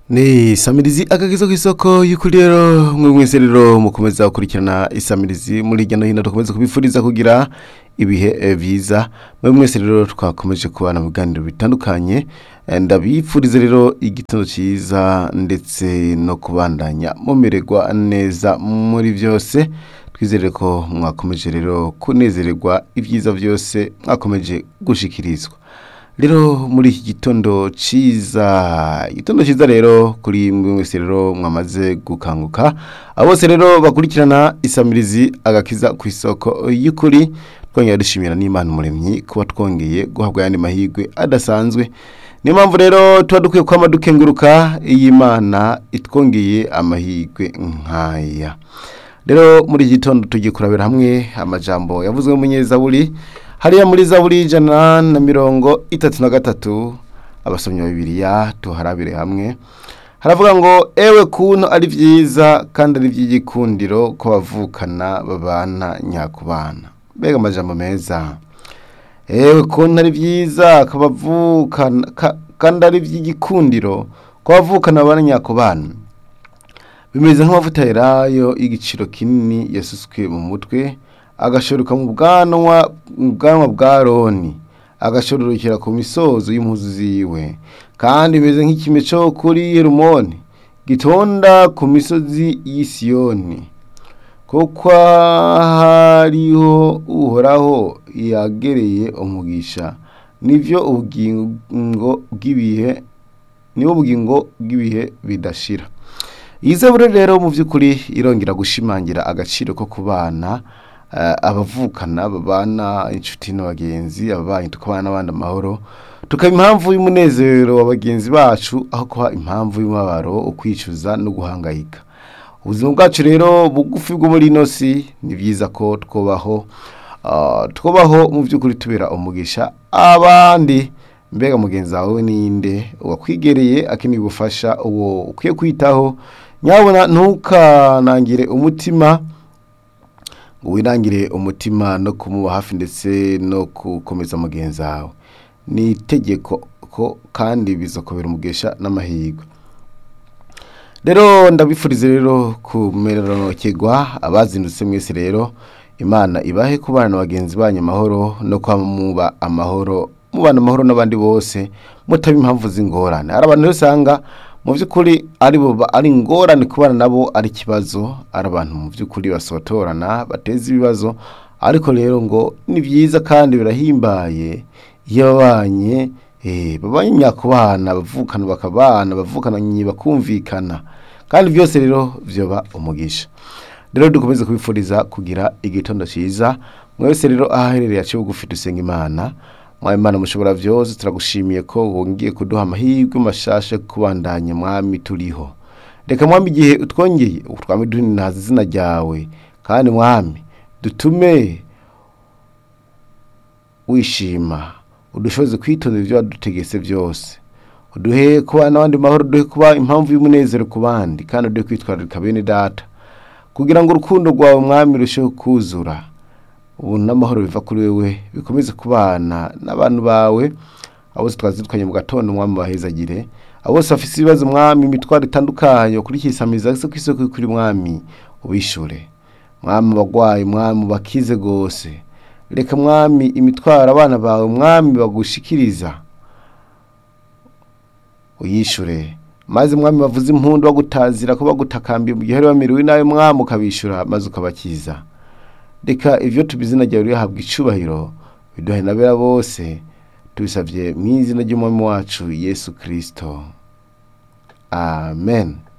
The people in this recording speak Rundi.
ni samirizi agakizo k'isoko y'ukuri rero mwe mwese rero mukomeza gukurikirana isamirizi muri hirya no hino dukomeza kubifuriza kugira ibihe eh, byiza mwe mwese rero twakomeje kubana mu biganiro bitandukanye Eh, ndabifuriza rero igitondo cyiza ndetse no kubandanya mumererwa neza muri byose twizere ko mwakomeje rero kunezererwa ibyiza byose mwakomeje gushikirizwa rero muri iki gitondo cyiza igitondo cyiza rero kuri mwe wese rero mwamaze gukanguka abo bose rero bakurikirana isamirizi agakiza ku isoko y'ukuri twongera dushimira n'imana umuremyi kuba twongeye guhabwa ayandi mahirwe adasanzwe niyo mpamvu rero tuba dukwiye kwama dukenguruka iyi mana itwongeye amahirwe nk'aya rero muri iki gitondo tugiye kurabira hamwe amajambo yavuzwe mu munyezaburi hariya muri zaburi y'ijana na mirongo itatu na gatatu abasomyi ba bibiliya tuharabire hamwe haravuga ngo ewe kuntu ari byiza kandi ari iby'igikundiro ko bavukana babana nyakubana mbega amajambo meza ewe kuntu ari byiza ko bavukana ka- kandi ari iby'igikundiro ko bavukana babana nyakubana bimeze nk'amavuta yerayo y'igiciro kinini yasutswe mu mutwe agashoruka mu bwanwa mu bwanwa bwa roni agashororokera ku misozo y'impuzu ziwe kandi bimeze nk'ikime cyo kuri yerumoni gitonda ku misozi y'i Siyoni kuko hariho uhoraho yagereye umugisha nivyo ubugingo bw'ibihe niwo bugingo bw'ibihe bidashira iyi zaburi rero mu by'ukuri irongera gushimangira agaciro ko kubana eh, abavukana babana inshuti n'abagenzi ababanyi tukabana n'abandi amahoro tukaba impamvu y'umunezero wa bagenzi bacu aho kuba impamvu y'umubabaro ukwicuza no guhangayika ubuzima bwacu rero bugufi bwo muri ino si ni byiza ko twubaho ah, twubaho mu by'ukuri tubera umugisha abandi mbega mugenzi wawe ninde uwakwigereye akeneye ubufasha uwo ukwiye kwitaho nyabona ntukanangire umutima ngo wirangire umutima no kumuba hafi ndetse no gukomeza mugenzi wawe ni itegeko ko kandi bizakobera umugesha n'amahirwe rero ndabifurize rero kumereranokerwa abazindutse mwese rero imana ibahe kubana na bagenzi banyu amahoro no kwama muba amahoro mubana amahoro n'abandi bose mutaba impamvu z'ingorane hari abantu rero usanga mu by'ukuri ari bo ba- ari ingorane kubana nabo ari ikibazo ari abantu mu by'ukuri basotorana bateza ibibazo ariko rero ngo ni byiza kandi birahimbaye iyo babanye eh, babanye nyakubana bavukana bakabana bavukana nyi bakumvikana kandi byose rero byoba umugisha rero dukomeze kubifuriza kugira igitondo cyiza mwese rero ahaherereye aciye bugufi dusenga imana mwami imana mushobora byose turagushimiye ko wongeye kuduha amahirwe mashasha yo kubandanya mwami turiho reka mwami igihe utwongeye utwami duhinaza izina ryawe kandi mwami dutume wishima udushoboze kwitondera ibyo wadutegetse byose uduhe kuba n'abandi mahoro uduhe kuba impamvu y'umunezero ku bandi kandi uduhe kwitwararika bene data kugira ngo urukundo rwawe mwami rurusheho kuzura ubu n'amahoro biva kuri wewe bikomeze kubana n'abantu bawe abo bose twazitwanye mu gatondo umwami bahezagire abo bose bafite ibibazo mwami imitwaro itandukanye ukurikiye isamiza se ku isoko kuri mwami ubishure mwami abagwayi mwami bakize gose reka mwami imitwaro abana bawe mwami bagushikiriza uyishure maze mwami bavuze impundu bagutazira ko bagutakambiye mu gihe bari bamerewe nawe mwami ukabishura maze ukabakiza reka ivyo tubizina ryawe rihabwa icubahiro biduhe nabera bose tubisavye mu izina ry'umwami wacu yesu kristo amen